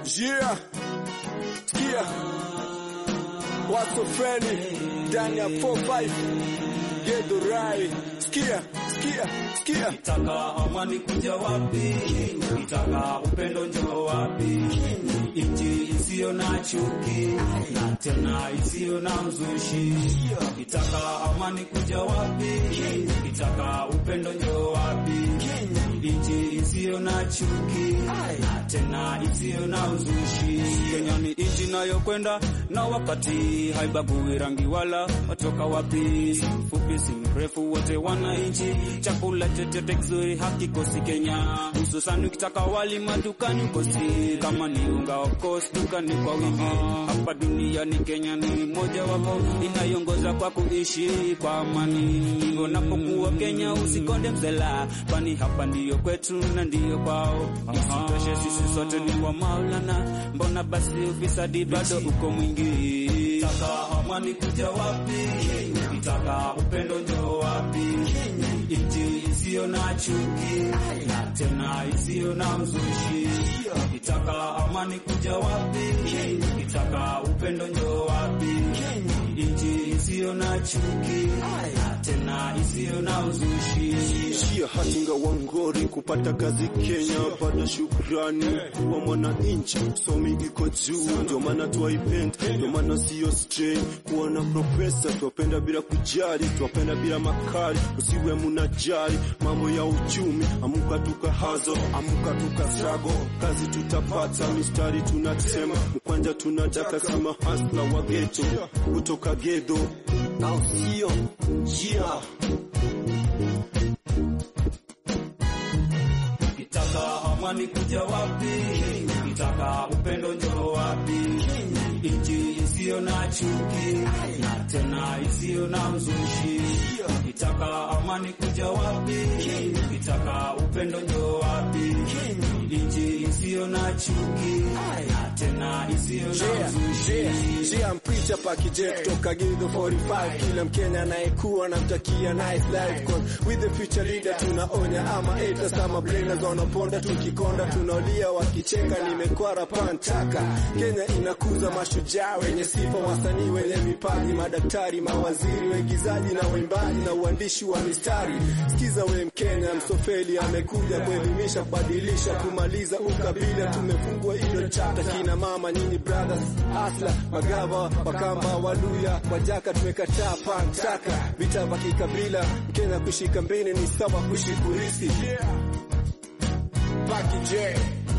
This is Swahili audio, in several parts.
Yeah. Sikia. What's friendly ndani ya 45 Gedo Rai. Sikia, sikia, sikia. Kitaka amani kuja wapi? Kitaka upendo njoo wapi? Nchi isiyo na chuki na tena isiyo na mzushi. Kitaka amani kuja wapi? Kitaka upendo njoo wapi? Nchi isiyo na chuki na tena isiyo na uzushi. Kenya ni nchi inayokwenda na wakati, haibagui rangi wala watoka wapi. Si mfupi si mrefu, wote wananchi. Chakula chochote kizuri hakikosi Kenya, hususan ukitaka wali madukani ukosi. Kama ni unga of course dukani kwa wingi. Hapa duniani Kenya ni moja wapo inayoongoza kwa kuishi kwa amani. Hivyo napokuwa Kenya usikonde mzela, kwani hapa ndiyo kwetu na ndiyo kwao. Isitoshe sisi sote ni wa Maulana, mbona basi ufisadi bado uko mwingi? Kitaka amani kuja wapi? Kitaka upendo njoo wapi? Nchi isiyo na chuki na tena isiyo na uzushi. Kitaka amani kuja wapi? Kitaka upendo njoo wapi? Nchi isiyo na chuki na tena isiyo na uzushi. Shia hatinga wangori kupata kazi Kenya, pada shukrani kuwa mwananchi, somi iko juu, ndio maana twaipenda, ndio maana sio strain kuwa na profesa, twapenda bila kujali, twapenda bila makali, usiwe munajali mambo ya uchumi, amuka tukahazo, amuka tukasago, kazi tutapata, mistari tunasema, mkwanja tunataka, sima hasla wa geto kutoka gedo, au sio? Yeah. Kitaka amani kuja wapi? Kitaka upendo njoo wapi? Nchi isiyo na chuki na tena isiyo na uzushi. Kitaka amani kuja wapi? Kitaka upendo njoo wapi? Nchi isiyo na chuki na tena isiyo na uzushi. Jia mpicha pakije kutoka Gildo 45 kila Mkenya anayekuwa namtakia nice life cause with the future leader tunaonya ama haters ama brainers wanaponda tukikonda tunaolia wakicheka nimekwara pantaka Kenya inakuza mashujaa wenye sifa wasanii wenye vipaji madaktari mawaziri waigizaji na waimbaji na uandishi wa mistari sikiza we Mkenya msofeli amekuja kuelimisha kubadilisha kumaliza ukabila tumefungwa hilo chapter kina mama nyinyi brothers asla magava wakamba waluya wajaka tumekataa pantaka vita vya kikabila Mkenya kushika mbele ni sawa kuishi kurisi Baki J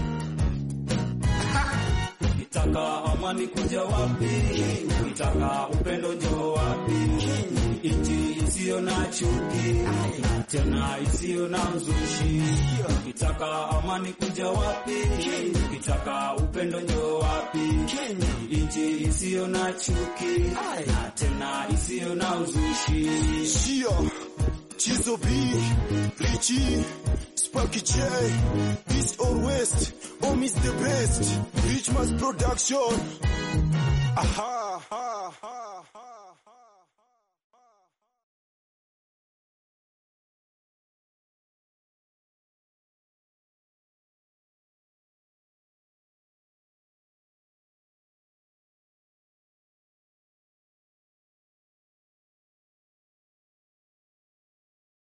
Kitaka amani kuja wapi? Kitaka upendo njoo wapi? Nchi isiyo na chuki na tena isiyo na uzushi. Kitaka amani kuja wapi? Kitaka upendo njoo wapi? Nchi isiyo na chuki na tena isiyo na uzushi. Shia Chizo B Richie Sparky J East or West Home is the best Richmond's production Aha